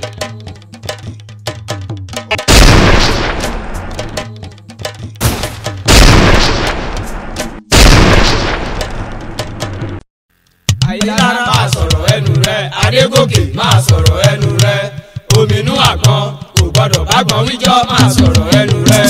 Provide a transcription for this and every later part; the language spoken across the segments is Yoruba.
Àyílára máa sọ̀rọ̀ ẹnu rẹ̀ Adégòkè máa sọ̀rọ̀ ẹnu rẹ̀ Òmìnú àgbọn kò gbọ́dọ̀ bágbọn wíjọ́ máa sọ̀rọ̀ ẹnu rẹ̀.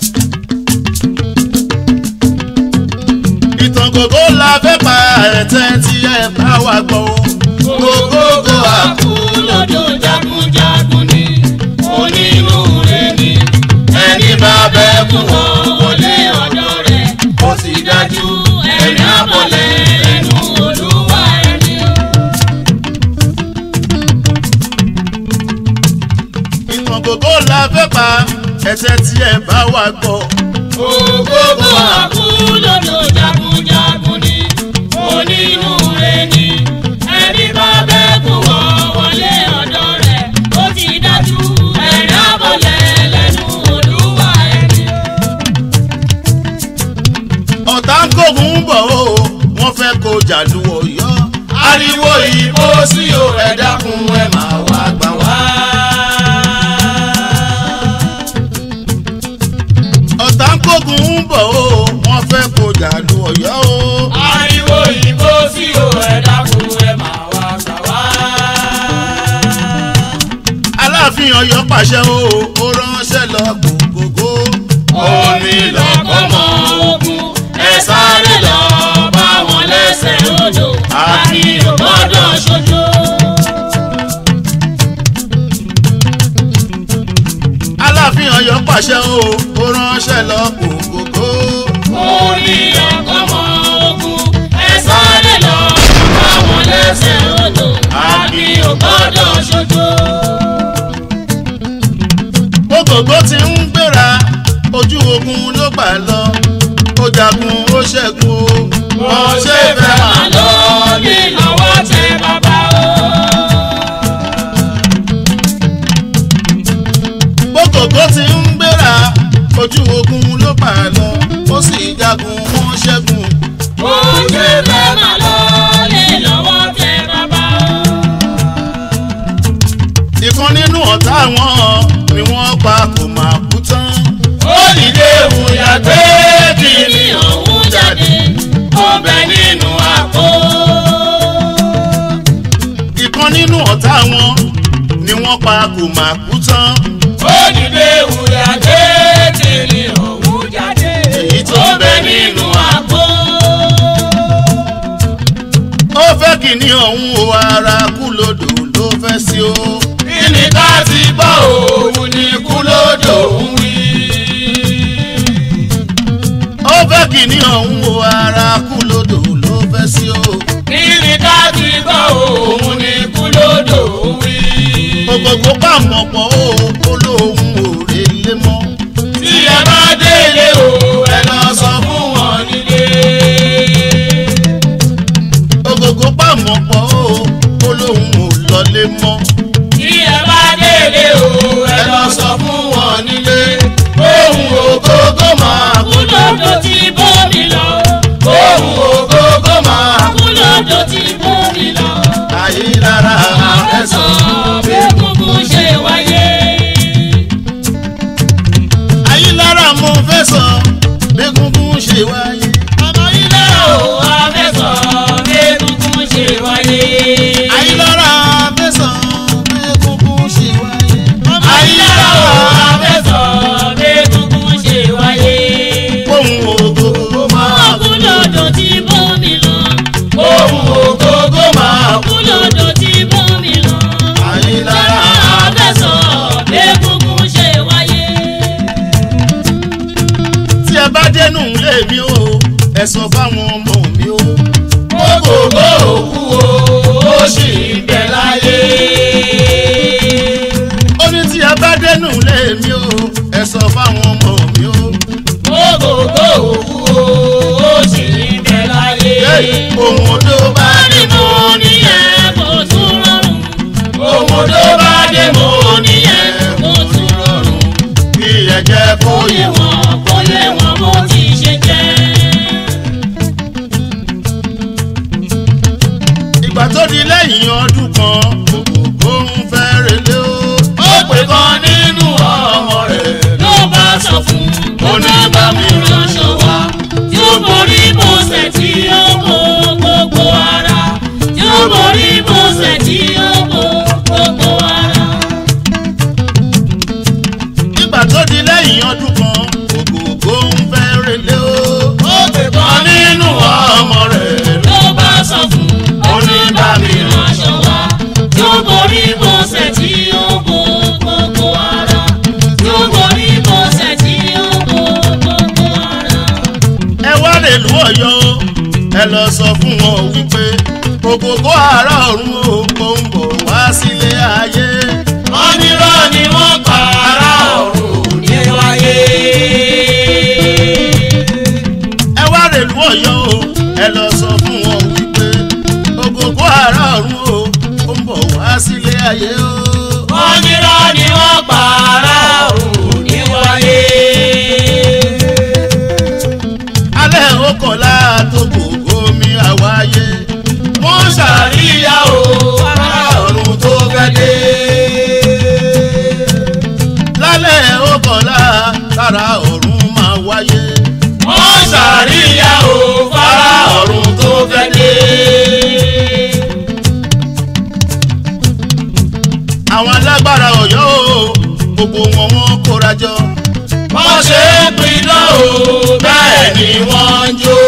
ìtàn gbogbo la fẹ́ pa ẹ̀tẹ́ tí ẹ bá wa gbọ́ o. Gbogbogbò àkú lọ́dún jagunjagun ni onínúure ni ẹni bá bẹ́ kú wọn wọlé ọ̀dọ́ rẹ̀ ó sì dájú ẹ̀rín àbọ̀lẹ̀ ẹnu olúwa ẹni. ìtàn gbogbo la fẹ́ pa ẹ̀tẹ́ tí ẹ bá wa gbọ́. Gbogbogbò àkú lọ́dún jagunjagun ni onínúure ni ẹni bá bẹ́ kú wọn wọlé ọ̀dọ́ rẹ̀ ó sì dájú ẹ̀rín àbọ̀lẹ̀ lẹ́nu olúwa ẹni. ọ̀tá ń kógun ń bọ̀ o wọ́n fẹ́ kó jàlú ọ̀yọ́. ariwo ìbò sí o ẹ dákun ẹ máa wá gbà wá. ọ̀tá ń kógun ń bọ̀ o wọ́n fẹ́ kó jàlú ọ̀yọ́ o. ariwo ìbò sí o ẹ dákun ẹ máa wá gbà wá. aláàfin ọ̀yọ́ pàṣẹ o ó ránṣẹ́ lọ gbogbogbò. omi lọ́kọ́ mọ ogun ẹ sáré lọ bá wọn lẹ́sẹ̀ odò àbí ògbọ́dọ̀ ṣojo. aláàfin ọ̀yọ́ pàṣẹ o ó ránṣẹ́ lọ gbogbogbò. omi lọ́kọ́ mọ ogun ẹ sáré lọ bá wọn lẹ́sẹ̀ odò àbí ògbọ́dọ̀ ṣojo. gbogbogbò ti ń gbéra ojú ogun ló gbà lọ ó jagun ó ṣẹ́gun o. wọ́n ṣe fẹ́ máa lọ ní lọ́wọ́ tẹ bàbá o. gbogbogbò ti ń gbéra ojú ogun ló gbà lọ ó sì jagun wọ́n ṣẹ́gun. wọ́n ṣe fẹ́ máa lọ ní lọ́wọ́ tẹ bàbá o. ìkan nínú ọ̀tá wọn ni wọ́n pa kò máa kú tán. ó dìde ìwúyà pé kí ni òun jáde ó bẹ nínú àpò. ìkan nínú ọ̀tá wọn ni wọ́n pa kò máa kú tán. ó dìde ìwúyà pé kí ni òun jáde Èyí tó ó ń bẹ bẹ nínú àpò. ó fẹ́ kí ni ọ̀hún o ara kú lodò ló fẹ́ sí o. kí ni ká ti gbọ́ òun ni kú lódò ń wí. ó fẹ́ kí ni ọ̀hún o ara kú lodò ló fẹ́ sí o. Kíni ká ti gbọ́ òun ni kú lódò wí. gbogbogbò pàmò pọ̀ o ó lóun ò rè lé mọ́. Tí ẹ bá délé o, ẹ lọ sọ fún wọn nílé. gbogbogbò pàmò pọ̀ o ó lóun ò lọlé mọ́. Tí ẹ bá délé o, ẹ lọ sọ fún wọn nílé. Ohun ògógó máa kú lódò tí bómi lọ. Ohun ògógó máa kú lódò tí bómi lọ. ayé lára Àfẹ́sọ̀ bí egungun ṣe wáyé. ayé lára mo fẹ́ sọ gbégúngún ṣe wáyé. Ọmọ ilé o, àfẹ́sọ̀ bí egungun ṣe wáyé. ayé lára fẹ́ sọ gbégúngún ṣe wáyé. Àyílára o, àfẹ́sọ̀ bí egungun ṣe wáyé. ohun ògógó máa kú. Kú lódò tí bómi lọ. Ohun ògógó máa kú lódò tí bómi lọ. ayé lára Àfẹ́sọ̀ bí egungun ṣe wáyé. tí ẹ bá dénú ilé mi o ẹ sọ fáwọn ọmọ mi o. Ògógó òkú o, ó sì ń bẹ láyé. ó ní tí ẹ bá dénú ilé mi o ẹ sọ fáwọn ọmọ mi o. Ògógó òkú o, ó sì ń bẹ láyé. ohun tó bá ní mo níyẹn kò tún rọrùn. Ohun tó bá dé mo níyẹn kò tún rọrùn. kí ẹ jẹ́ kó Kó yé yé wọn, kó yé wọn bó ti ṣe jẹ́. ìgbà tó di lẹ́yìn ọdún kan ògógó ń fẹ́ relé o. àwọn alágbára ọ̀yọ́ o gbogbo wọn wọn kóra jọ. wọ́n ṣe é pinná o bẹ́ẹ̀ ni wọ́n ń jó.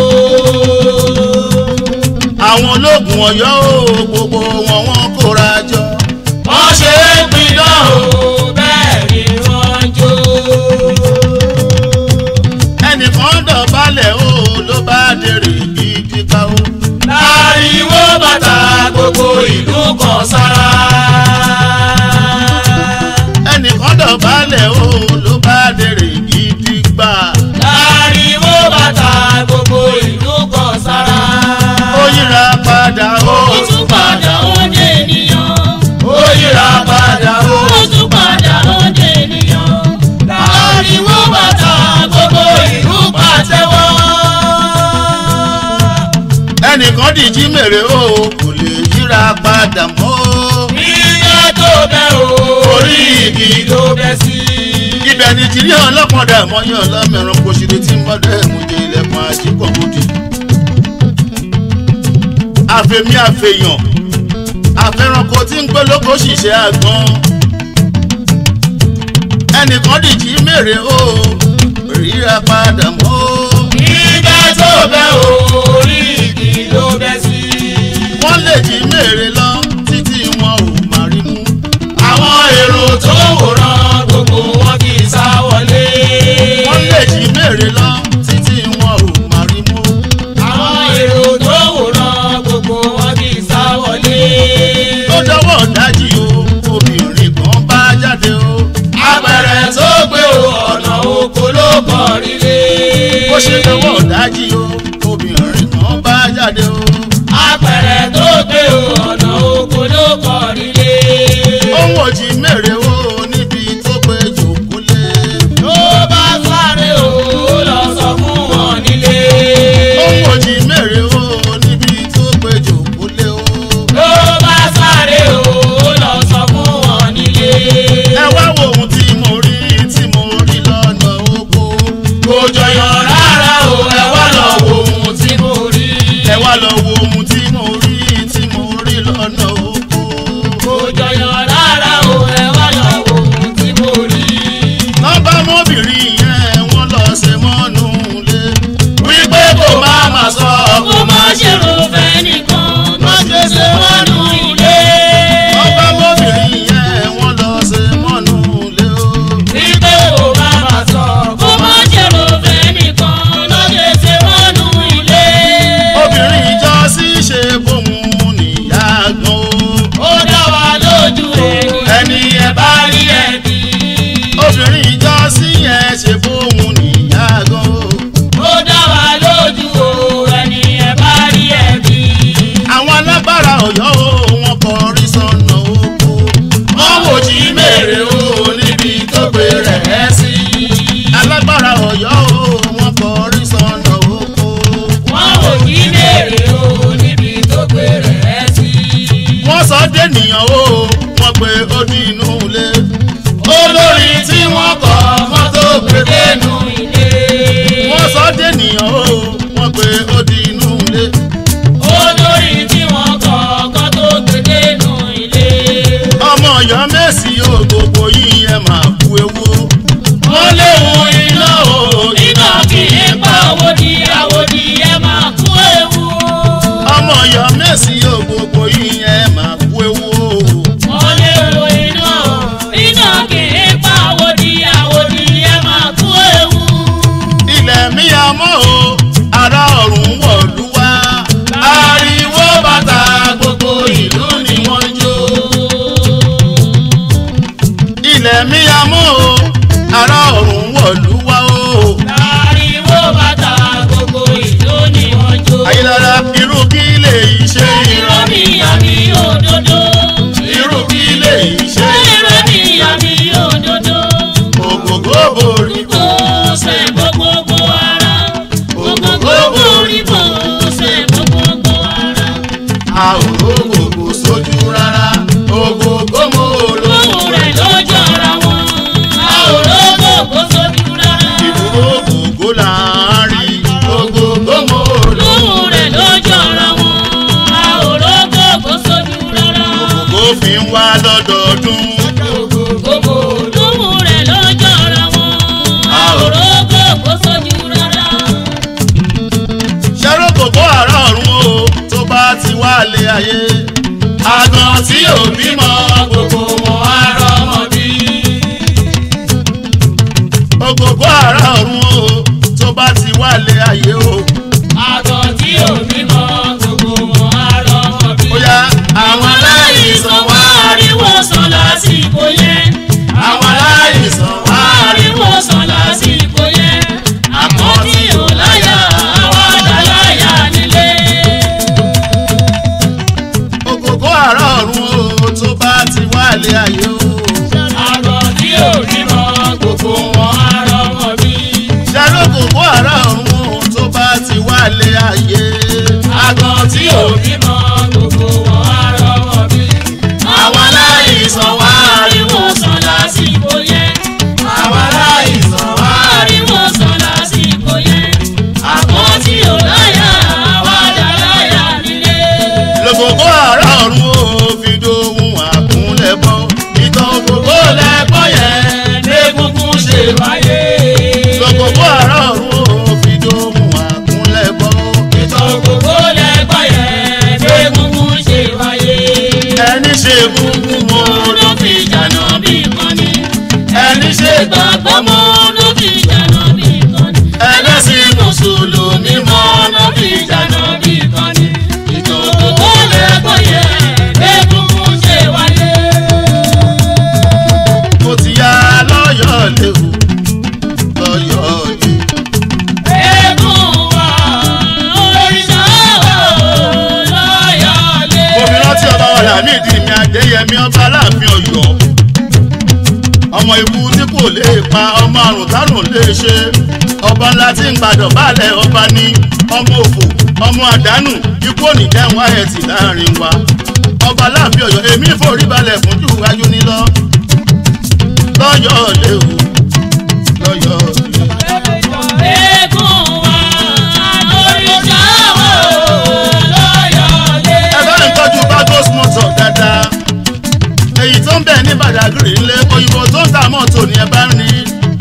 àwọn ológun ọ̀yọ́ o gbogbo wọn wọn kóra jọ. wọ́n ṣe é pinná o bẹ́ẹ̀ ni wọ́n ń jó. ẹnìkan dọ̀bálẹ̀ o ló bá dèrè gidi ká o. láriwo bàtà gbogbo ìlú kan sára. ẹnìkan dọ̀bálẹ̀ o ló bá dèrè gidi gbà. láriwo bàtà gbogbo ìlú kan sára. ó yíra padà o. ó tún padà ó dé ènìyàn. ó yíra padà ó tún padà ó dé ènìyàn. láriwo bàtà gbogbo ìlú pàtẹ́wọ́. ẹnìkan dìjí mèrè o kò lè yíra padà mọ́. Iye tó bẹ́ o, orí igi ló bẹ́ sí. ibẹ̀ ni tìrí ọlọ́pọ̀dà mọ́yán ọlọ́mẹ̀rún kò ṣe tí mọ́dẹ́ mú jẹ ilẹ̀kùn àṣìkọ̀mọ́dì. àfẹ̀mí àfẹ̀yàn àfẹ́ranko tí ń gbé lóko ṣìṣẹ́ àgbọn. ẹnìkan dìjí mèrè o ríra padà mọ́. Iye tó bẹ́ o, orí igi ló bẹ́ sí. wọ́n lè jí mèrè lọ títí wọn ò má rí mú. Àwọn èrò tó wòran gbogbo wọn kì í sá wọlé. wọ́n lè jí mèrè lọ títí wọn ò má rí mú. Àwọn èrò tó wòran gbogbo wọn kì í sá wọlé. tó dọwọ́ dájí o obìnrin kan bá jáde o. Apẹ̀rẹ̀ tó gbé o, ọ̀nà oko ló kọ̀ rílé. bó ṣe dọwọ́ dájí o obìnrin kan bá jáde o. Apẹ̀rẹ̀ tó gbé o, ọ̀nà oko ló kọ̀ rílé. ó ń wòjì mèrè o níbi tó gbé jòkúlé. ló bá sáré o lọ sọ fún wọn nílé. ó ń wòjì mèrè o níbi tó gbé jòkúlé o. ló bá sáré o lọ sọ fún wọn nílé. ẹ wá wo ohun tí mo rí tí mo rí lọ́nà oko. kò jọyọ̀ rárá o ẹ wá lọ wo ohun tí mo rí. ẹ wá lọ wo ohun tí mo rí tí mo rí lọ́nà oko. kò jọyọ̀ rárá o ẹ wá lọ wo ohun tí mo rí. nọ́mbà mọ́bìnrin yẹn wọ́n lọ ṣe mọ́nú lé. wípé kò má má sọ kó má ṣe rò fẹ́ nìkan má ṣe ṣe wọnú ilé. nọ́mbà mọ́bìnrin yẹn wọ́n lọ ṣe mọ́nú lé o. wípé kò má má sọ kó má ṣe rò fẹ́ nìkan má ṣe ṣe wọnú ilé. obìnrin ìjọ sí ṣe bóun níyà gan o. ó dá wa lójú ẹni ẹ bá rí ẹbí. obìnrin ìjọ sí yẹn ṣe bóun níyà gan o. ó dá wa lójú o ẹni ẹ bá rí ẹbí. àwọn alágbára ọ̀yọ́ o wọn kọrí sọ́nà oko. wọ́n wò jí mèrè o níbi tó gbé rẹ̀ sí. alágbára ọ̀yọ́ o wọn kọrí sọ́nà oko. wọ́n wò jí mèrè o níbi tó gbé rẹ̀ sí. wọ́n sọ dènìyàn o wọ́n pe ó di inú ilé. olórí tí wọ́n kọ́ wọ́n tó gbé dénú ilé. wọ́n sọ dènìyàn o wọ́n pe ó di inú ilé. olórí tí wọ́n kọ́ wọ́n tó gbé dénú ilé. ọmọ ọ̀yọ́ mẹ́sì o gbogbo yìí ẹ máa kú ewu. wọ́n léwu iná o iná kì í pa àwòdì àwòdì ẹ máa kú ewu. ọmọ ọ̀yọ́ mẹ́sì o gbogbo yìí ẹ máa kú ewu. wọ́n léwu iná o iná kì í pa àwòdì àwòdì ẹ máa kú ewu. ilẹ̀ mi yà mọ́ o ará ọ̀run wọ̀lú wá. ariwo bàtà gbogbo ìlú ni wọ́n jó. ilẹ̀ mi yà mọ́ o ará ọ̀run wọ̀lú wá o. ariwo bàtà gbogbo ìlú ni wọ́n jó. ayélujára irú kí lè yí ṣe irọ́ mi àmì òdodo. irú kí lè yí ṣe irọ́ mi àmì òdodo. ògògó borí kò ṣe gbogbogbò ara. gbogbogbò borí kò ṣe gbogbogbò ara. a ò rógògó sójú rárá ògògó mo lò ohun rẹ̀ ló jọra wọn. a ò lógbògbò sójú rárá. ìdúrógò lọ́dọọdún. gbogbo lóhùn rẹ̀ ló jọra wọn. àwòrógó kò sójú rárá. ṣẹ́rọ kòkó àárọ̀ ọ̀run o tó bá ti wá lé ayé. àgàn tí ò bímọ gbogbo wọn á rọmọ bí. ògògó àárọ̀ ọ̀run o tó bá ti wá lé ayé o. àgọ̀ tí ò bímọ gbogbo wọn á rọmọ bí. ó yá àwọn aláìsàn wá ariwo sàn lásìkò yẹn. àwọn aláìsàn wá ariwo sàn lásìkò yẹn. àmọ́ tí ò láyà àwọn àdáláyà nílé. ògògó àárọ̀ ọ̀run o tó bá ti wá lé ayé o. àgọ̀ tí ò bímọ gbogbo wọn á rọmọ bí. ṣẹ́rọ kòkó àárọ̀ ọ̀run o tó bá ti wá lé ayé. àgọ̀ tí ò bímọ gbogbo wọn á rọmọ bí. àwọn aláìsàn wá ariwo sàn lásìkò yẹn. àwọn aláìsàn wá ariwo sàn lásìkò yẹn. àmọ́ tí ò láyà àwọn àdáláyà nílé. lògògó àárọ̀ ọ̀run o fi dohun àkúnlẹ̀ bọ́ ìtàn ògògó lẹ́gbọ́ yẹn lẹ́gùnkún ṣe wáyé. lògògó àárọ̀ ọ̀run o fi dohun àkúnlẹ̀ bọ́ ìtàn ògógó lẹ́gbọ́ yẹn gbẹ́gungun ṣe wáyé. ẹni ṣe gúngún mọ́ ló fi jànà bí kan ní. ẹni ṣe gbàgbọ́ mọ́ ló fi jànà bí kan ní. ẹlẹ́sìn mùsùlùmí mọ́ ló fi jànà bí kan ní. ògógó lẹ́gbọ́ yẹn gbẹ́gungun ṣe wáyé. mo ti yá lọ́yọ̀ lé o lọ́yọ̀ lé. Eégún wa, òrìṣà wa, lọ́yọ̀lé. mo fi rántí ọba wa lámìdí mi adéyẹmí ọba aláàfin ọ̀yọ́ ọmọ ikú tí kò lè pa ọmọ àrùn tárùn lè ṣe ọba ńlá tí ń gbàdọ̀ balẹ̀ ọba ní ọmọ òfò ọmọ àdánù ikú òní jẹun ayẹtì láàrin wa ọba aláàfin ọ̀yọ́ èmi forí balẹ̀ fún jù wájú ní lọ lọ́yọ̀ lé o lọ́yọ̀ lé. Eégún wa, òrìṣà wa, lọ́yọ̀lé. ẹ bá ń tọ́jú bagos motor dáadáa èyí tó ń bẹ̀ ní badagry ńlẹ̀ òyìnbó tó ń ta mọ́tò ní ẹ bá ń rí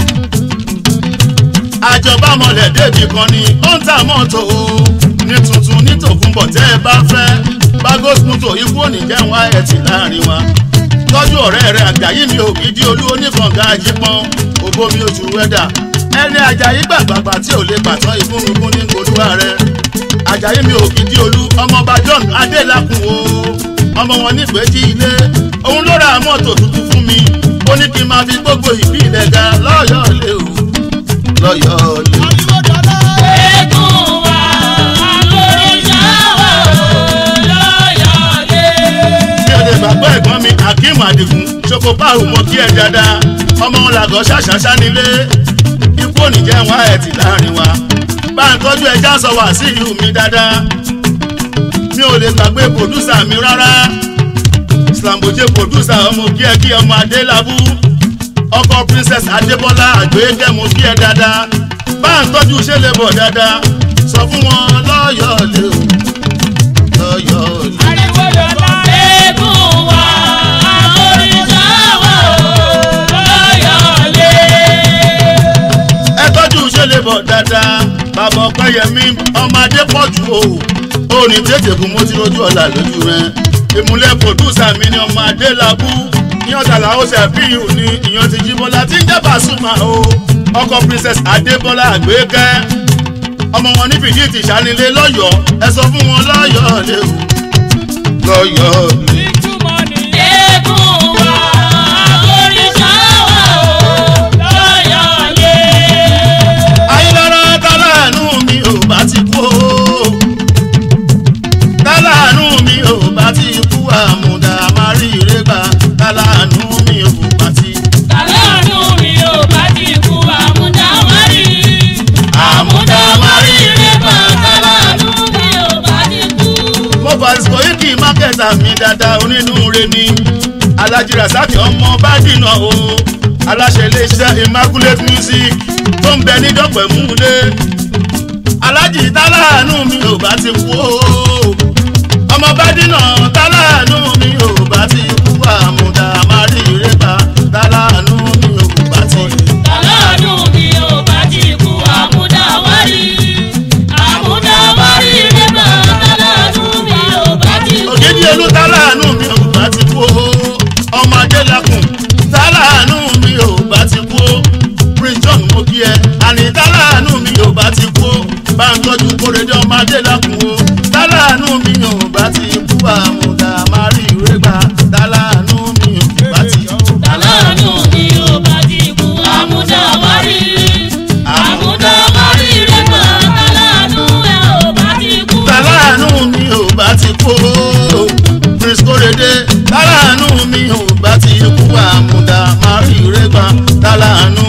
àjọba mọ̀lẹ̀ débi kan ni ó ń ta mọ́tò o ní tuntun ní tòkunbọ̀ tẹ́ ẹ bá fẹ́ bagos motor ikú òní jẹun ayẹtì láàrin wa tọ́jú ọ̀rẹ́ rẹ̀ àjàyí mi ò gidi olú oníkànga ajípọ́n òbomi oṣù wẹ́dà ẹni àjàyí gbàgbàgbà tí ò lè pàtọ́ ìfúnnukún ní olúwa rẹ̀ àjàyí mi ò gidi olú ọmọọba john adélakùn o ọmọ wọn nígbèjì ilé òun ló ra mọ́tò tuntun fún mi ó ní kí n máa fi gbogbo ìbí ilẹ̀ ga lọ́yọ̀ọ́lé o lọ́yọ̀ọ́lé. Eégún wa, òrìṣà wa, lọ́yọ̀lé. bí o lè gbàgbọ́ ẹ̀gbọ́n mi akeem adigun ṣokopáhù mo kí ẹ dáadáa ọmọ wọn làgọ́ ṣàṣàṣà nílé ikú ònìjẹ́ wọn ẹ̀ tì láàrin wa bá ń tọ́jú ẹja sọ wá sí ìlú mi dáadáa mi ò lè gbàgbé pòdúsà mi rárá slamboje pòdúsà ọmọ kí ẹ kí ọmọ adélábù ọkọ princess adébọlá àgbéyékẹ́ mo kí ẹ dáadáa bá ń tọ́jú ṣẹlẹ̀ bọ̀ dáadáa sọ fún wọn lọ́yọ̀ọ́lé o lọ́yọ̀ọ́lé. Eégún wa, òrìṣà wa, lọ́yọ̀lé. ẹ tọ́jú ṣẹlẹ̀ bọ̀ dáadáa bàbá ọpẹ́yẹmí ọmọdé pọ̀ jù o ò ní tètè kún mo ti rojú ọ̀la lójú rẹ ìmúlẹ̀ pòdúsà mi ni ọmọ adélábù ìyàn tàlà ó ṣe fíìhù ní ìyàn ti jí bọ́lá tí ń jẹ́ Pasuma o ọkọ princess adébọ́lá àgbékẹ́ ọmọ wọn ní fìdíìtì ìṣánilé lọ́yọ̀ọ́ ẹ sọ fún wọn lọ́yọ̀ọ́ lé o lọ́yọ̀ọ́ lé. Eégún wa, òrìṣà wa, lọ́yọ̀lé. ayélujára tálánù mi ò bá ti kú o tálánù mi ò bá ti kú àmúdá àmárìrè gbà tálánù mi ò bá ti. Tàlánù mi ò bá ti kú àmúdáwárí. Àmúdáwárí rẹ̀ bá tàlánù mi ò bá ti kú. mo fàṣìkò yìí kì í mákẹ́tà mi dáadáa onínúure ni alájí rasaki ọmọ bá dìnà o aláṣẹ iléeṣẹ́ immaculate music tó ń bẹ ní dọ́pẹ́ múlé alájí tálánù mi ò bá ti kú o ọmọ bá dínà tálánù mi ò bá ti kú àmúdá máa rí ìrẹ́ta tálánù mi ò bá ti. Aláàánú mi ò bá ti kú àmúdáwárí. Àmúdáwárí rẹ̀bà aláàánú mi ò bá ti kú. ògidì olú tálánù mi ò bá ti kú o ọmọ adélakùn tálánù mi ò bá ti kú o prince john mo kí ẹ àní tálánù mi ò bá ti kú o bá ń tọ́jú kórèdé ọmọ adélakùn o tálánù mi ò bá ti kú àmúdá máa rí ìrẹ́gbà tálánù mi ò bá ti kú. Aláàánú mi ò bá ti kú àmúdáwárí. Àmúdáwárí rẹ̀bà aláàánú ẹ̀ ò bá ti kú. tálánù mi ò bá ti kú o prince kórèdé tálánù mi ò bá ti kú àmúdá máa rí ìrẹ́gbà tálánù